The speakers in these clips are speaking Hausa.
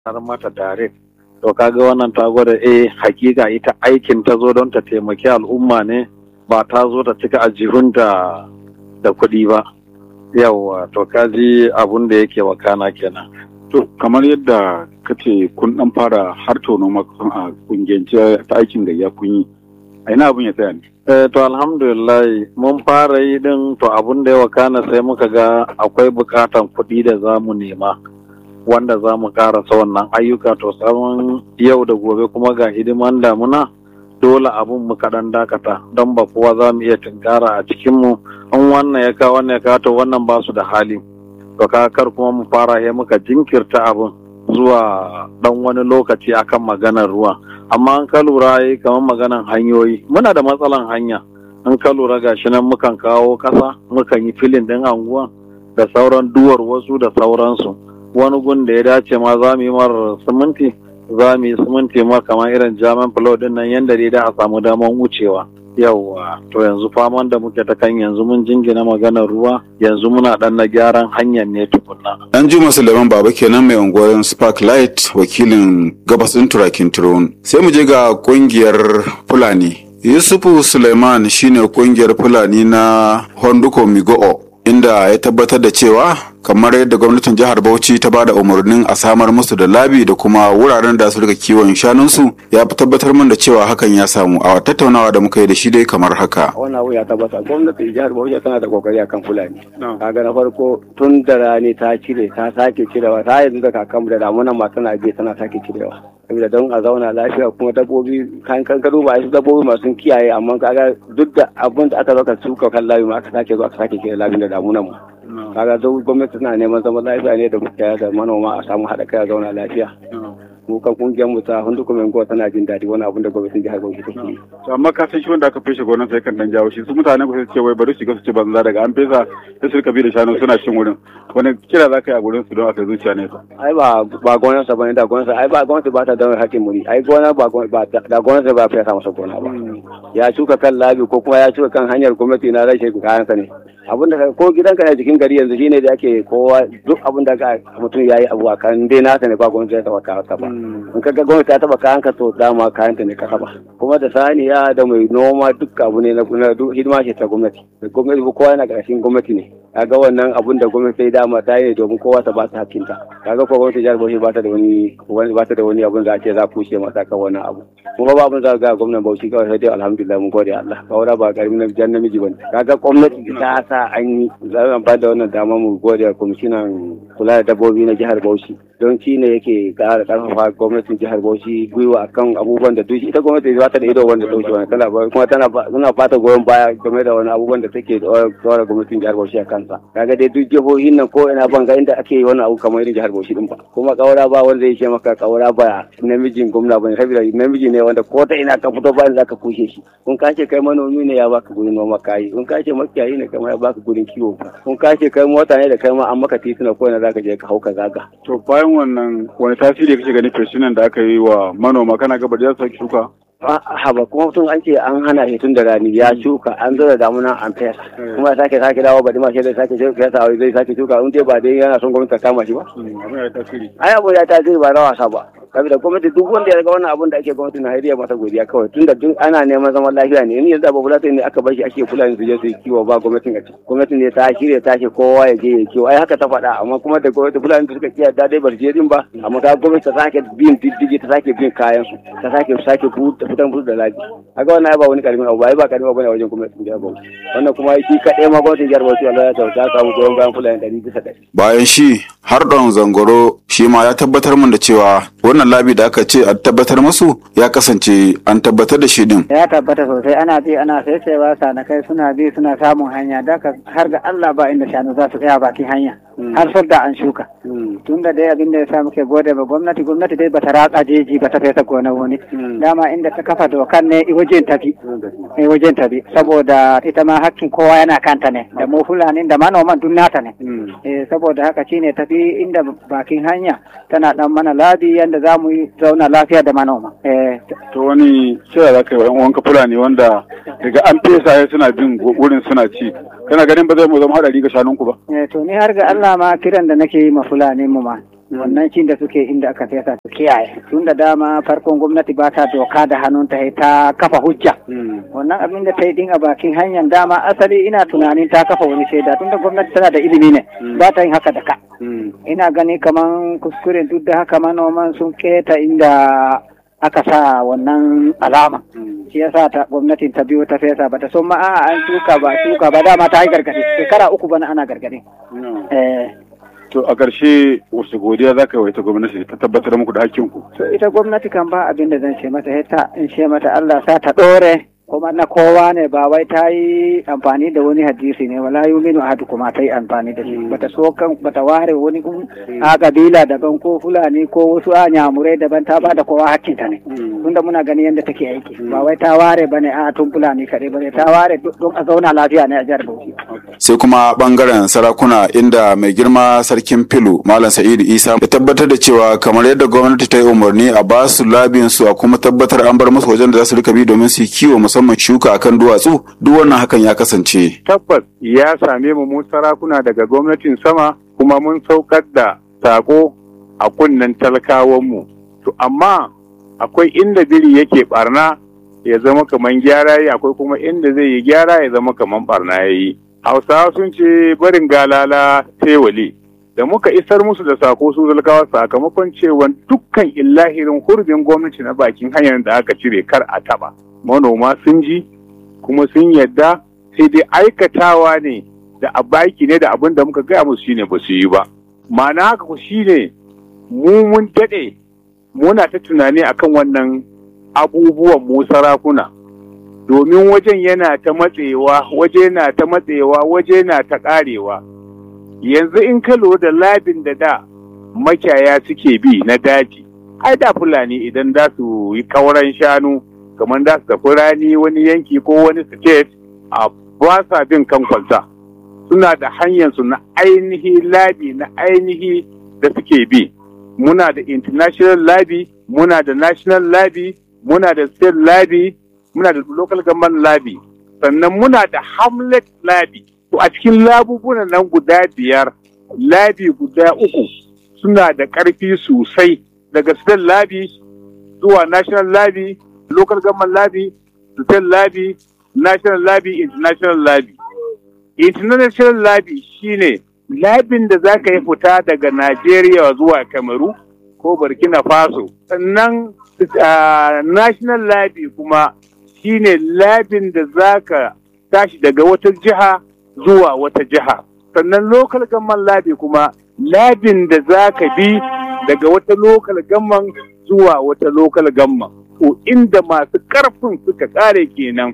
har mata direct to kaga wannan ta gwada eh hakika ita aikin ta zo don ta taimaki al'umma ne ba ta zo ta cika ajihunta da kuɗi ba yawwa to kaji abun da yake wakana kenan To kamar yadda ka ce kun dan fara har tono makon a kungiyance ta aikin gayya kun yi a ina abun ya tsaya ne. Eh, to alhamdulillah mun fara yi din to abun da ya wakana sai muka ga akwai bukatan kuɗi da za mu nema wanda za mu karasa wannan ayyuka to samun yau da gobe kuma ga hidiman damuna dole abun mu kaɗan dakata don ba kowa za mu iya tunkara a cikinmu in wannan ya kawo wannan ya kawo to wannan ba su da hali to kar kuma mu fara ya muka jinkirta abun zuwa dan wani lokaci akan maganar ruwa amma an ka lura yi kamar maganar hanyoyi muna da matsalan hanya an ka lura gashi nan mukan kawo kasa mukan yi filin din anguwa da sauran duwar wasu da sauransu wani gun da ya dace ma za mu yi mar siminti za mu yi siminti ma kamar irin jaman flow din nan yanda dai da a samu daman wucewa yauwa to yanzu faman da muke ta kan yanzu mun jingina maganar ruwa yanzu muna dan na gyaran hanyar ne tukunna Dan Juma Suleiman Baba kenan mai unguwar Sparklight wakilin gabasin turakin Turon. Sai mu je ga kungiyar Fulani. Yusufu Suleiman shine kungiyar Fulani na Honduko Migo'o inda ya tabbatar da cewa kamar yadda gwamnatin jihar Bauchi ta bada umarnin a samar musu da labi da kuma wuraren da su rika kiwon shanunsu ya fi tabbatar min da cewa hakan ya samu a tattaunawa da muka yi da shi dai kamar haka. wannan abu ya tabbata gwamnatin jihar Bauchi tana da kokari akan Fulani kaga na farko tun da rani ta cire ta sake cirewa ta yanzu da kakanmu da damunan ma tana biye tana sake cirewa saboda don a zauna lafiya kuma dabbobi kan kan gado ba su dabbobi masu kiyaye amma kaga duk da abin da aka zaka suka kan labi ma aka sake zo aka sake cire labin da damunan mu kaga duk gwamnati tana neman zaman lafiya ne da mutane da manoma a samu haɗa kai a zauna lafiya mu kan kungiyar mu ta hundu kuma yankuwa tana jin daɗi wani abin da gwamnatin jihar Bauchi take yi To amma ka san shi wanda aka feshe gonan sai kan dan jawo shi su mutane ku sai su ce wai bari su shiga su ci banza daga an fesa sai su rika bi da shanu suna cin wurin wani kira za ka yi a gurin su don a kai zuciya nesa. ai ba ba gonar sa bane da gonar sa ai ba gwamnati ba ta da hakkin muri ai gona ba gon- ba da gonar sa ba fiye sa masa gona ba ya shuka kan labi ko kuma ya shuka kan hanyar gwamnati na rashin kayan sa ne abin da ka- ko gidanka ne jikin gari yanzu shine da ake kowa duk abin da ka mutum yayi abu a kan dai nasa ne ba gwamnati ta taba kayan ba in ka ga gwamnati ta taba kayan ka to dama kayan ta ne ka taba kuma da saniya da mai noma duk abu ne na na duk hidima ce ta gwamnati da gwamnati ko kowa yana ƙarshen gwamnati ne kaga wannan abun da gwamnati ta yi dama ta yi ne domin kowa ta ba ta hakkinta kaga ko gwamnati jihar Bauchi ba ta da wani wani- ba ta da wani abun da ake za ku ce mata kan wannan abu kuma ba abun za ga gwamnan Bauchi kawai sai dai alhamdulillah mun gode Allah kawai ba karamin na jan namiji bane kaga gwamnati ta sa an yi za mu ba da wannan dama mu gode wa kwamishinan kula da dabbobi na jihar Bauchi don shi ne yake ƙara ƙarfafa gwamnatin jihar Bauchi gwiwa akan abubuwan da duk ita gwamnati ba ta da ido wanda dauke wani tana ba- kuma tana ba- tana fata goyon baya game da wani abubuwan da take dora gwamnatin jihar Bauchi a kansa kaga dai duk jihohin nan ko ina ban ga inda ake yi wani abu kamar irin jihar Bauchi din ba kuma kaura ba wanda yake maka kaura ba namijin gwamna bane saboda namiji ne wanda ko ta ina ka fito ba inda zaka kushe shi kun kace kai manomi ne ya baka gurin noma kayi kun kace makiyayi ne kai ma ya baka gurin kiwo kun kace kai mota ne da kai ma an maka tituna ko ina zaka je ka hauka zaga To bayan wannan wani tasiri kake gani feshinan da aka yi wa manoma kana ga bari za su sake shuka? haba kuma mutum an ce an hana shi tun da rani ya shuka an zo da damuna an fesa kuma ya sake sake dawo ba ma shi zai sake fesa wai zai sake shuka in dai ba dai yana son gwamnati ta kama shi ba Abin ya yi tasiri. ai abu ya tasiri ba na wasa ba saboda gwamnati duk wanda ya ga wannan abun da ake gwamnati na hariya masa godiya kawai tunda duk ana neman zaman lafiya ne in yanzu abu fulani ne aka bar shi ake fulani su je su yi kiwo ba gwamnatin a ciki gwamnatin ne ta shirya ta ce kowa ya je ya kiwo ai haka ta faɗa amma kuma da gwamnati fulani da suka kiyaye da dai bar je din ba amma ta gwamnati ta sake bin diddigi ta sake bin kayan su ta sake sake buɗe fitan buɗe da lafiya kaga wannan ai ba wani karamin abu ba ai ba karamin abu ne a wajen gwamnatin jihar Bauchi wannan kuma shi kaɗai ma gwamnatin jihar Bauchi Allah ya ta samu goyon bayan fulani ɗari bisa ɗari Bayan shi har ɗan zangoro shi ma ya tabbatar min da cewa wannan labi da aka ce a tabbatar musu ya kasance an tabbatar da shi din. ya tabbata sosai ana bi ana saisayewa sanakai suna bi suna samun hanya daga har ga Allah ba inda shanu za su tsaya bakin hanya har da an shuka tun da dai abin da ya sa muke gode ba gwamnati gwamnati dai bata ratsa jeji ba ta fesa gonar wani dama inda ta kafa dokar ne i wajen tafi i wajen tafi saboda ita ma hakkin kowa yana kanta ne da mu fulani da manoman duk nata ne eh saboda haka shine tafi inda bakin hanya tana dan mana labi yanda za mu yi zauna lafiya da manoma eh To wani kira za ka yi wa 'yan uwanka Fulani wanda daga an fesa ya suna bin go- wurin suna ci. Kana ganin ba zai mu zama haɗari ga shanunku ba? Eh, to ni har ga Allah ma kiran da nake yi ma fulani mu ma wannan cin da suke inda aka fesa su kiyaye tun da dama farkon gwamnati ba ta doka da hannunta sai ta kafa hujja wannan abin da ta yi din a bakin hanyar dama asali ina tunanin ta kafa wani shaida tun da gwamnati tana da ilimi ne ba ta yin haka da ka ina gani kaman kuskure duk da haka manoman sun keta inda aka sa wannan alama shi yasa ta gwamnatin ta biyo ta fesa bata son ma a'a an shuka ba shuka ba dama ta yi gargadi shekara uku bana ana gargadi eh To a ƙarshe wasu godiya za ka yi wa ita gwamnati ta tabbatar muku da hakkinku. to ita gwamnati kan ba abin da zan ce mata sai ta in ce mata Allah sa ta dore kuma na kowa ne ba wai ta yi amfani da wani hadisi ne wala yuminu ahadu kuma ta yi amfani da shi bata so kan bata ware wani kun a kabila daban ko fulani ko wasu a nyamurai daban ta bada kowa hakkinta ne tunda muna gani yadda take aiki ba wai ta ware bane a tun fulani kaɗai bane ta ware don a zauna lafiya ne a jihar Bauchi sai kuma bangaren sarakuna inda mai girma sarkin filu malam sa'idu isa ya tabbatar da cewa kamar yadda gwamnati ta yi umarni a ba su labin su a kuma tabbatar an bar musu wajen da za su rika bi domin su yi kiwo musamman shuka akan duwatsu duk wannan hakan ya kasance Tabbas ya same mu mu sarakuna daga gwamnatin sama kuma mun saukar da sako a kunnen talakawanmu. To amma akwai inda biri yake barna ya zama kaman gyara yi akwai kuma inda zai yi gyara ya zama kaman barna ya yi. Hausawa sun ce barin galala tewali. Da muka isar musu da sako su zalkawa sakamakon cewa dukkan illahirin hurbin gwamnati na bakin hanyar da aka cire kar a taba. Manoma sun ji kuma sun yadda sai dai aikatawa ne da a baki ne da abin da muka gaya musu shine ba su yi ba. Ma'ana haka ku shine mu mun daɗe muna ta tunani akan wannan abubuwan mu sarakuna. domin wajen yana ta matsewa waje na ta matsewa waje na ta karewa yanzu in ka lura da labin da da makiyaya suke bi na daji ai da fulani idan za su yi kauran shanu kamar za su tafi rani wani yanki ko wani state a ba sa bin kan kwalta suna da hanyarsu na ainihi labi na ainihi da suke bi muna da international labi muna da national labi muna da state labi muna da local government labi sannan muna da hamlet labi to a cikin labubunan nan guda biyar labi guda uku suna da ƙarfi sosai daga state labi zuwa national labi local government labi state labi national labi international labi international labi shine labin da za ka yi fita daga Najeriya zuwa Kamaru ko Burkina Faso sannan uh, national labi kuma shine labin da za ka tashi daga wata jiha zuwa wata jiha sannan local government labi kuma labin da za ka bi daga wata local government zuwa wata local government to inda masu karfin suka kare kenan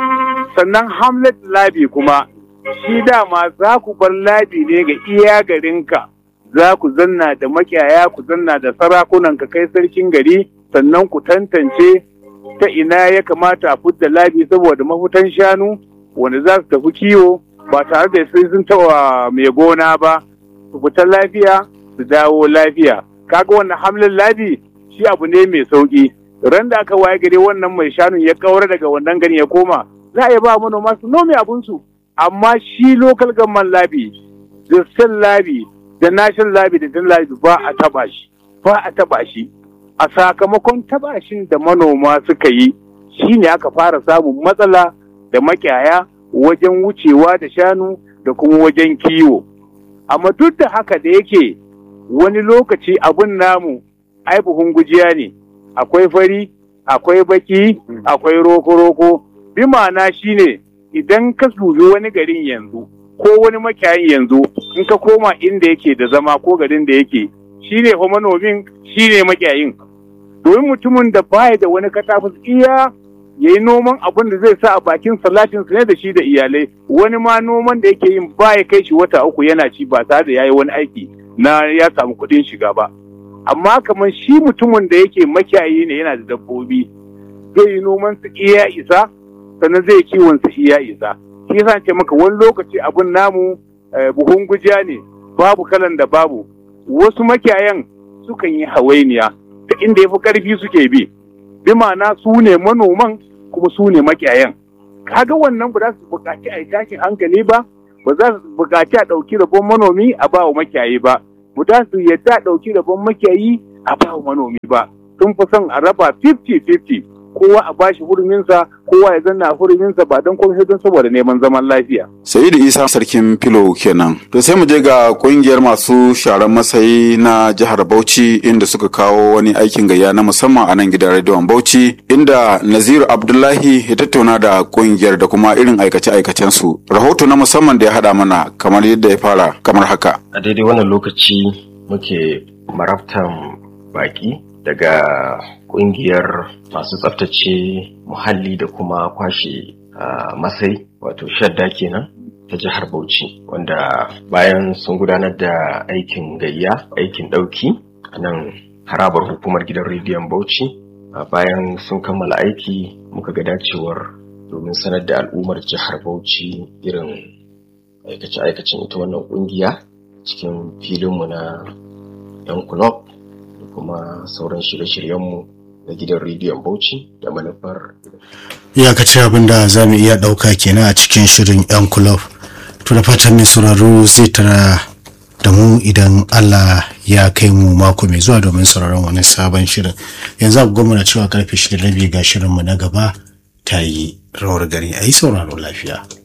sannan hamlet labi kuma shi dama za ku bar labi ne ga iya garinka za ku zanna da makiyaya ku zanna da sarakunan ka kai sarkin gari sannan ku tantance ta ina ya kamata a fudda labi saboda mafutan shanu wanda za su tafi kiwo ba tare da sai sun taɓa mai gona ba su fita lafiya su dawo lafiya kaga wannan hamlin labi shi abu ne mai sauki ran da aka waye gari wannan mai shanun ya kaura daga wannan gari ya koma za a iya ba manoma su nome abinsu amma shi local government labi da state labi da national labi da dan labi ba a taba shi ba a taba shi a sakamakon tabashin da manoma suka yi shi ne aka fara samun matsala da makiyaya wajen wucewa da shanu da kuma wajen kiwo amma duk da haka da yake wani lokaci abun namu ai buhun gujiya ne akwai fari akwai baki akwai roko-roko bi ma'ana shine idan ka dubi wani garin yanzu ko wani makiyayin yanzu in ka koma inda yake da zama ko garin da yake shine fa manomin shine makiyayin domin mutumin da baya da wani katafus iya ya yi noman abin da zai sa a bakin salatin ne da shi da iyalai wani ma noman da yake yin baya kai shi wata uku yana ci ba tare da ya yi wani aiki na ya samu kuɗin shiga ba amma kamar shi mutumin da yake makiyayi ne yana da dabbobi zai yi noman su iya isa sannan zai kiwon su iya isa shi yasa ce maka wani lokaci abin namu buhun gujiya ne babu kalan da babu wasu makiyayan sukan yi hawainiya ta inda ya fi ƙarfi suke bi bi ma'ana su ne manoman kuma su ne makiyayan kaga wannan ba za su buƙaci a yi tashin hankali ba ba za su buƙaci a ɗauki rabon manomi a ba wa makiyayi ba mu da su yadda ɗauki rabon makiyayi a ba manomi ba sun fi son a raba 50-50 kowa a bashi huruminsa kowa ya zanna a huruminsa ba don komai don saboda neman zaman lafiya. Sa'idu Isa sarkin filo kenan. To sai mu je ga kungiyar masu sharan masayi na jihar Bauchi inda suka kawo wani aikin gayya na musamman a nan gidan rediyon Bauchi inda Naziru Abdullahi ya tattauna da kungiyar da kuma irin aikace-aikacen su. Rahoto na musamman da ya haɗa mana kamar yadda ya fara kamar haka. A daidai wannan lokaci muke marabtan baki daga kungiyar masu tsaftace muhalli da kuma kwashe masai wato shadda kenan ta jihar Bauchi wanda bayan sun gudanar da aikin gayya aikin ɗauki a nan harabar hukumar gidan rediyon Bauchi bayan sun kammala aiki muka ga dacewar domin sanar da al'ummar jihar Bauchi irin aikace-aikacen ita wannan kungiya cikin filinmu na 'yan kulob da kuma sauran shirye-shiryenmu na gidan rediyon Bauchi da manufar iyakaci abin da za mu iya ɗauka kenan a cikin shirin 'yan kulob to da fatan mai sauraro zai tara da mu idan Allah ya kai mu mako mai zuwa domin sauraron wani sabon shirin yanzu abu gwamna cewa karfe shida rabi ga shirinmu na gaba ta yi rawar gari a yi sauraro lafiya